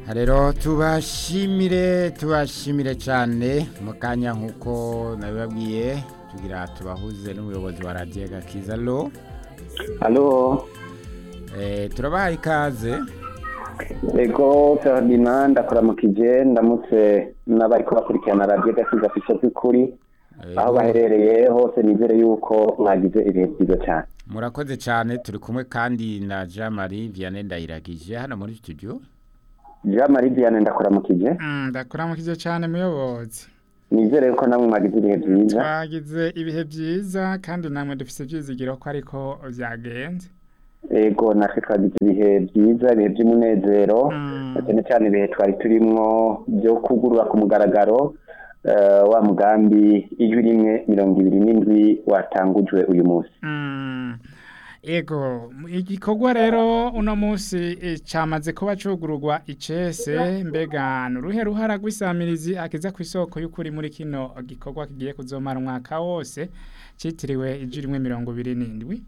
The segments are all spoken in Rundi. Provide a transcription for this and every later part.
rero tubashimire tubashimire cyane mu kanya nk'uko nabibabwiye tugira tubahuze n'umuyobozi wa radiyo gakiza lo Halo, Eh, turabaha ikaze ego Ferdinand ndakuramukije ndamutse n'abariko bakurikirana radiyo gasiza ku isoko kuri aho baherereye hose nizere yuko mwagize ibihe byiza cyane murakoze cyane turi kumwe kandi na jean marie vianney ndayiragije hano muri studio jean marie vianney ndakuramukije ndakuramukije cyane muyobozi nizere yuko namwe mwagize ibihe byiza twagize ibihe byiza kandi namwe dufite ibyizigiro ko ariko byagenze ego natwe twagize ibihe byiza ibihe by'umunezero Mm. na cyane cyane ibihe twari turimwo byo kugurura ku mugaragaro eh, wa mugambi ijwi rimwe mirongo ibiri n'indwi watangujwe uyu munsi Mm. ego igikorwa rero uno munsi eh, cyamaze kuba cugururwa icese mbega ni uruhe ruhara rw'isamirizi akiza ku isoko y'ukuri muri kino gikorwa kigiye kuzomara umwaka wose cyitiriwe ijwi rimwe mirongo ibiri n'indwi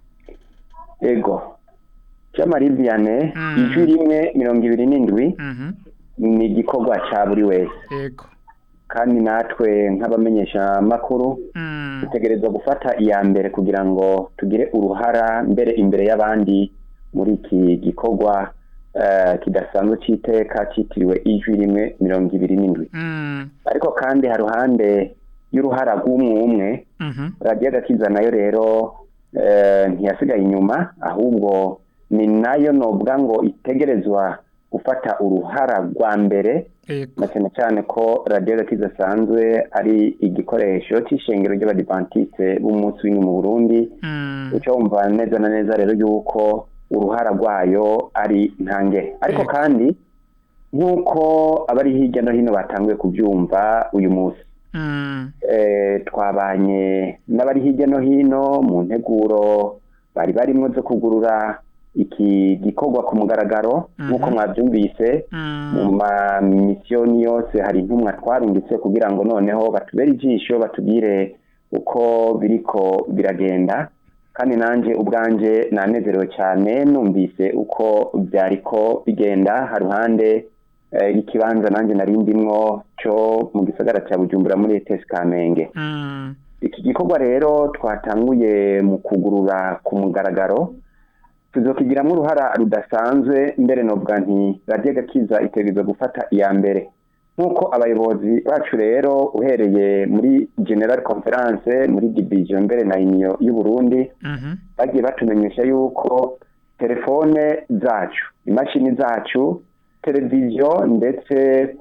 ego cyamari vianney Mm. ijwi rimwe mirongo ibiri n'indwi Mhm. ni igikorwa cya buri wese ego kandi natwe nk'abamenyesha makuru Mm. dutegerezwa gufata iya mbere kugira ngo tugire uruhara mbere imbere y'abandi muri iki gikorwa eh, kidasanzwe cy'iteka cyitiriwe ijwi rimwe mirongo ibiri n'indwi Mm. ariko kandi hari ruhande y'uruhara rw'umwe umwe Mhm. radiyo gakiza nayo rero eh, ntiyasigaye inyuma ahubwo ni nayo nobwa ngo itegerezwa gufata uruhara rwa mbere ego na cyane cyane ko radiyo gakiza asanzwe ari igikoresho cy'ishengero ry'abadivantiste b'umunsi w'imwe mu burundi Mm. uca wumva neza na neza rero yuko uruhara rwayo ari ntange ariko Yego. kandi nk'uko abari hirya no hino batanguye kubyumva uyu munsi Mm. eh, twabanye n'abari hirya no hino mu nteguro bari barimo zo kugurura iki gikorwa ku mugaragaro Mhm. nk'uko mwabyumvise mu Mm. mamisiyoni yose hari intumwa twarungitse kugira ngo noneho batubere ijisho batubwire uko biriko biragenda kandi nanjye ubwanjye nanezerewe cyane numvise uko byariko bigenda haruhande eh, ikibanza nanjye nari ndimwo cyo mu gisagara cya bujumbura muri etesi kamenge Mm. iki gikorwa rero twatanguye mu kugurura ku mugaragaro tuzokigiramo uruhara rudasanzwe mbere novuga nti radiyo gakiza itegerezwa gufata iya mbere nk'uko abayobozi bacu rero uhereye muri general conference muri division mbere na uniyo y'uburundi Mhm. bagiye batumenyesha yuko telefone zacu imashini zacu televiziyo ndetse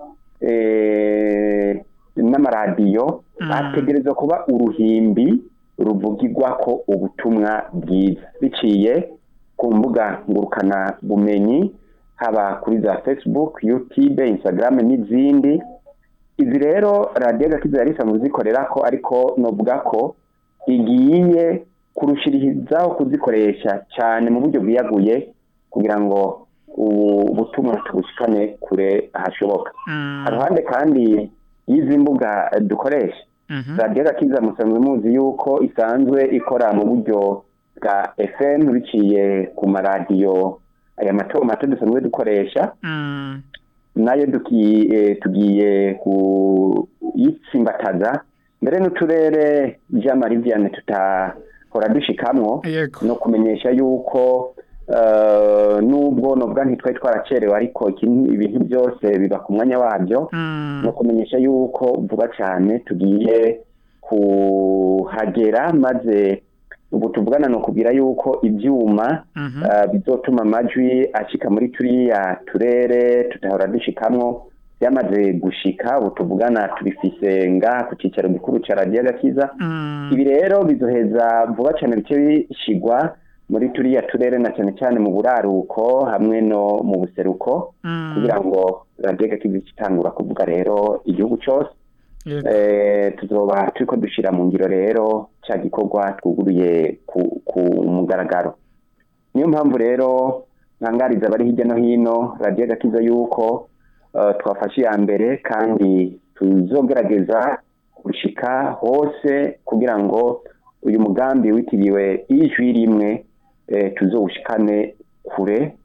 eh, n'amaradiyo Mm. bategerezwa kuba uruhimbi ruvugirwako ubutumwa bwiza biciye ku mbuga ngurukana bumenyi haba kuri za facebook youtube instagram n'izindi izi rero radiyo gakiza yari isanzwe zikorera ko ariko novuga ko igiye kurushirizaho kuzikoresha cyane mu buryo bwiyaguye kugira ngo ubu butumwa tubushikane kure hashoboka Mm. haruhande kandi y'izi mbuga eh, dukoresha Mhm. radiyo gakiza musanzwe muzi yuko isanzwe ikora mu buryo bwa fm biciye ku maradiyo aya mato mato dusanzwe dukoresha Mm. nayo duki- eh, tugiye kuyitsimbataza mbere n'uturere jean marie vianney tutahora dushikamwo Yego. no kumenyesha yuko eh, nubwo nubwa ntitwari twaracerewe ariko iki- ibintu byose biba ku mwanya wabyo Mm. no kumenyesha yuko vuba cyane tugiye kuhagera maze ubu tuvugana ni ukubwira yuko ibyuma Mhm. eh, bizotuma amajwi ashika muri turiya turere tutahora dushikamwo byamaze gushika ubu tuvugana tubifise ngaha ku cyicaro gikuru cya radiyo gakiza Mm. ibi rero bizoheza vuba cyane bice bishigwa muri turiya turere na cyane cyane mu buraruko hamwe no mu buseruko Mm. kugira ngo radiyo gakiza itangura kuvuga rero igihugu cyose Yego. eh, tuzoba turiko dushira mu ngiro rero cya gikorwa twuguruye ku, ku mugaragaro niyo mpamvu rero ntangariza abari hirya no hino radiyo gakiza yuko eh, twafashe iya mbere kandi tuzogerageza gushika hose kugira ngo uyu mugambi witiriwe ijwi rimwe eh, tuzowushikane kure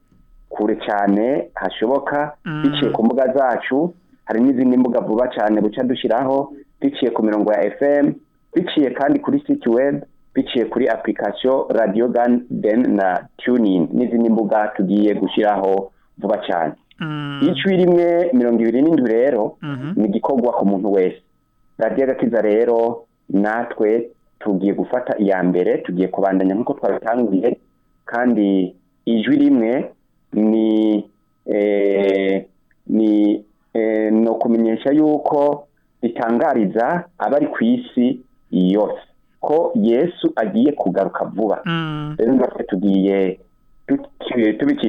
kure cyane hashoboka Mm. biciye ku mbuga zacu hari n'izindi mbuga vuba cyane buca dushyiraho biciye ku mirongo ya fm biciye kandi kuri site web biciye kuri application radio garden na tuning n'izindi mbuga tugiye gushyiraho vuba cyane Mm. icwi rimwe mirongo ibiri n'indwi rero Mhm. ni igikorwa ku muntu wese radiyo agakiza rero natwe tugiye gufata iya mbere tugiye kubandanya nk'uko twabitanguye kandi ijwi rimwe ni eh, ni eh, no kumenyesha yuko ritangariza abari ku isi yose ko yesu agiye kugaruka vuba Mm. rero natwe tugiye tubicisha